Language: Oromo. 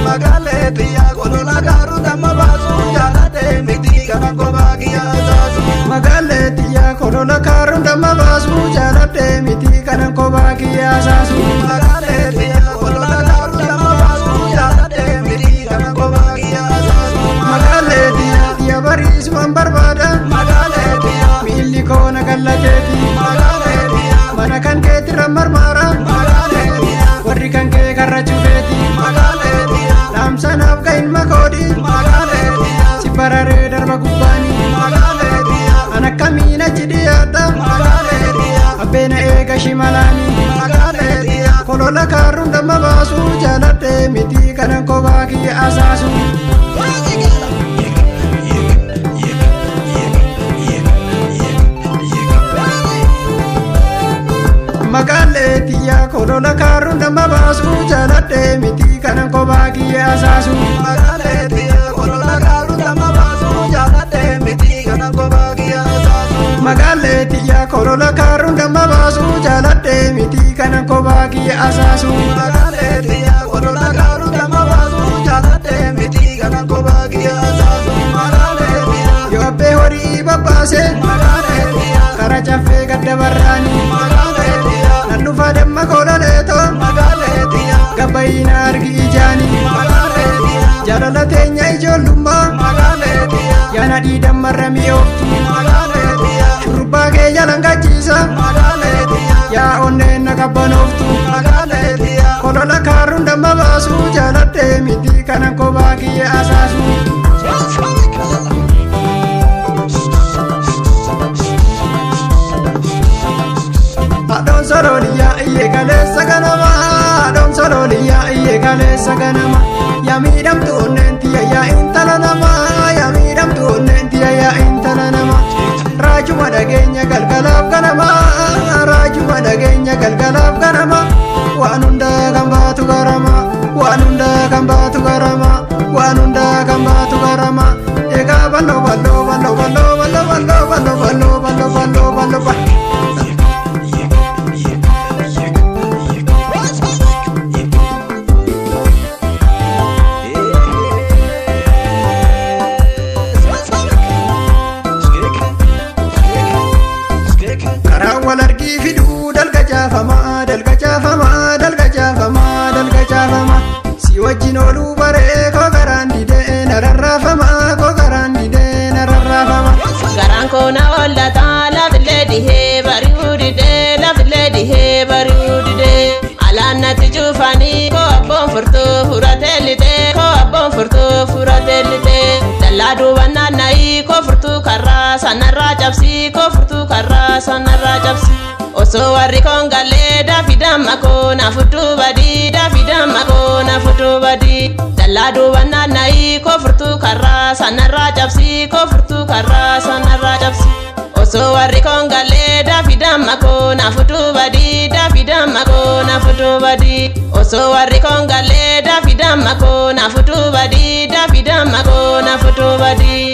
magaalee xiyyaa kolola gaaruu damma baasu jaaladhe miti kana kophaa kiyyaa saasu. Magaalee xiyyaa kolola kaaruu damma baasu jaaladhe miti kanan kophaa kiyyaa saasu. Magaalee xiyyaa kolola gaaruu damma baasu jaaladhe miti kana kophaa kiyyaa saasu. Magaalee xiyyaa xiyya bariisuman barbaada. Magaalee xiyyaa Miilli koona gallateeti. magaalee xiyyaa Mana kan keetirra marmaara. magaalee xiyyaa Warri kan kee karra cufeeti. magaalee xiyyaa Dhaamsanaaf ga'in makoodi. magaalee xiyyaa Si bararee darba gubbaani. magaalee xiyyaa An akkamiin achi dhiyaadha. magaalee xiyyaa Abbeena eega shimalaani. magaalee xiyyaa Kolola kaaruun damma baasu jaaladhe miti kanan kophaa kiyya asaasu. Magaalee xiyyaa kolola kaaruun damma baasu jaaladhe miti kanan kophaa kiyya asaasu. magaalee xiyyaa kolola gaaruu damma baasu jaaladhe miti kana kophaa kiyyaa saasu. Magaalee xiyyaa kolola kaaruun damma baasu jaaladhe miti kanan kophaa kiyya asaasu. Magaalee xiyyaa kolola gaaruu damma baasu jaaladhe miti kana kophaa kiyyaa saasu. Magaalee xiyyaa Yoo abbee horii babbaase magaalee xiyyaa kara caffee gadda barraani. magaalee xiyyaa Nan dhufa damma kololeetoo magaalee xiyyaa gabbayina argi ijaani. magaalee xiyyaa Jaalala teenya ijoollummaa magaalee xiyyaa yaana dhiidammarra mi'ooftu. magaalee xiyyaa Shurrubbaa kee jalan gachiisa magaalee xiyyaa yaa onneen na qabbanooftu. magaalee xiyyaa Kolola kaaruun damma baasu jaaladhe miti kanan kophaa kiyya asaasu. Haadhoon sololiyaa iyyee kaleessa ganama haadhoon sololiyaa iyyee kaleessa ganama yaa miidhamtu onneen tiyya yaa intala nama yaa miidhamtu onneen tiyya yaa intala nama raajuma dhageenya galgalaaf ganama raajuma dhageenya galgalaaf ganama waan hundaa kan baatu garama waan hundaa kan baatu garama waan hundaa kan baatu garama egaa balloo balloo balloo balloo balloo balloo balloo balloo balloo balloo balloo balloo karaa wal argii fiduu dalga caafamaa dalga caafamaa dalga caafamaa dalga caafamaa si wajjin ooluu baree koo garaan didee na rarraafamaa koo garaan didee na rarraafamaa. Garaan koona hollata lafillee dhihee bari'uu didee lafillee dhihee bari'uu didee alaan natti cufanii koo abboon furtuu furatee litee koo abboon furtuu furatee litee dallaa duubaan naanna'ii koo furtuu karraa sanarraa cabsii koo furtuu karraa sanarraa cabsii. Osoo warri koon gallee daafi damma koo na fudduu badii daafi damma koo na fudduu badii dallaa duubaan naanna'ii koo furtuu karraa sanarraa cabsii koo furtuu karraa sanarraa cabsii. Osoo warri koon gallee daafi damma koo na fudduu badii daafi damma koo na fudduu badii osoo warri koon gallee daafi damma koo na fudduu badii daafi damma koo na fudduu badii.